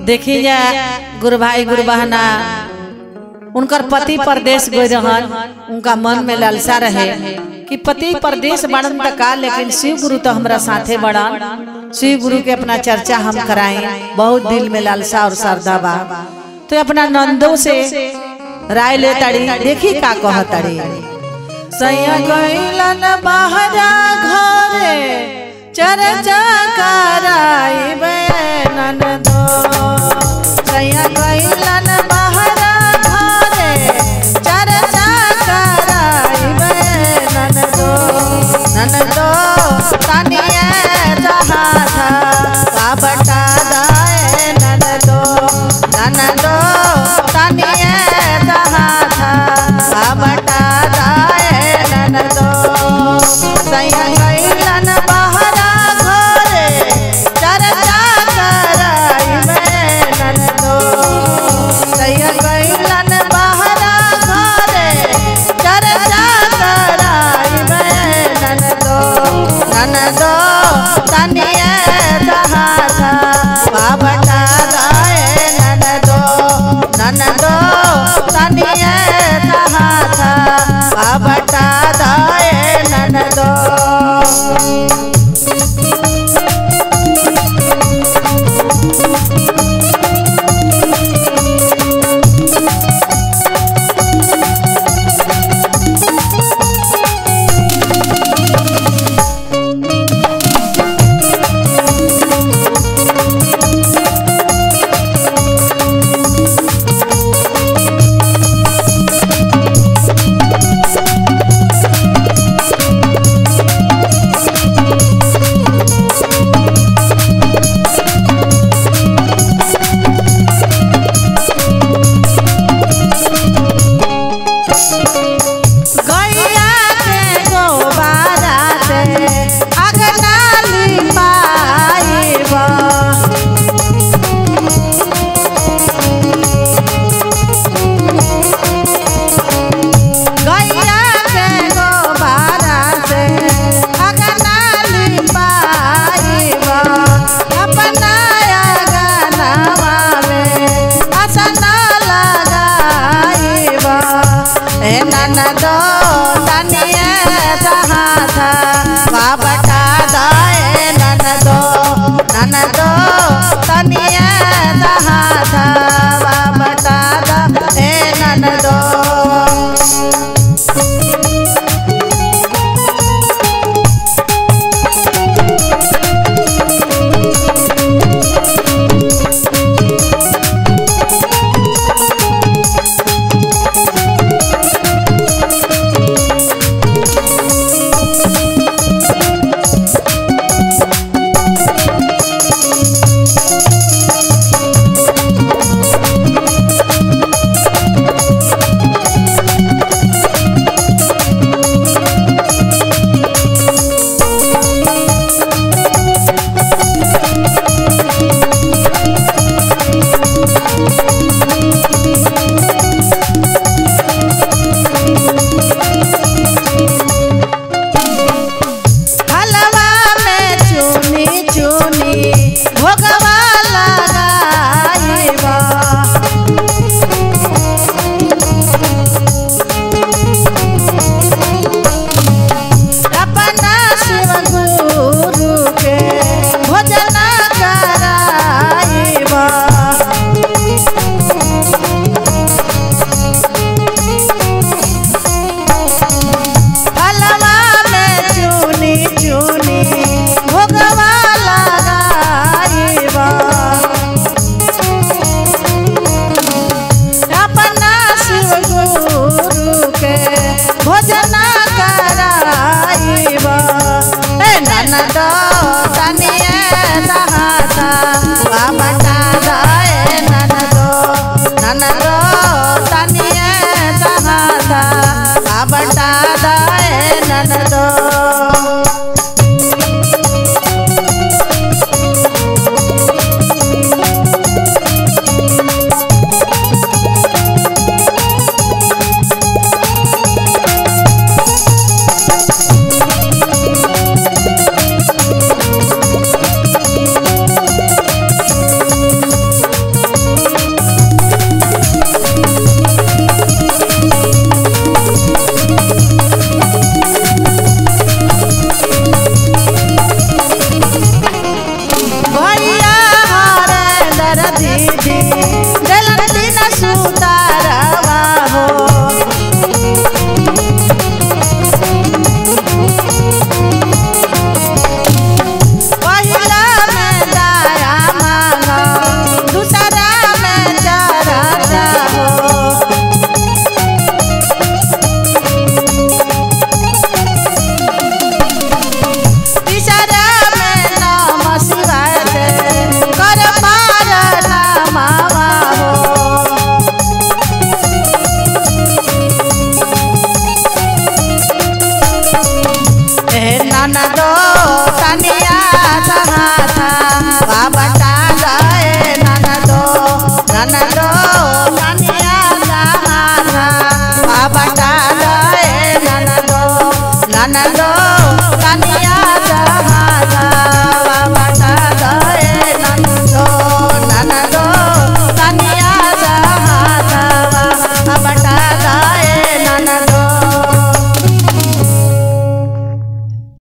देखी जा गुरु भाई गुरु बहना उनकर पति परदेश गए रहन उनका मन में लालसा रहे कि पति परदेश बड़न त का लेकिन शिव गुरु तो हमरा साथे बड़न शिव गुरु के अपना चर्चा हम कराएं बहुत दिल में लालसा और श्रद्धा बा तो अपना नंदों से राय ले तड़ी देखी का कह तड़ी सैया गइलन बहरा घरे चर्चा कराइबे ननदो सैया गइलन बहरा घरे चर्चा कराइबे ननदो ननदो तनिए जहाज का बटा दाए ननदो ननदो तनिए जहाज का बटा दाए ननदो सैया गइलन बहरा घरे चर्चा नाना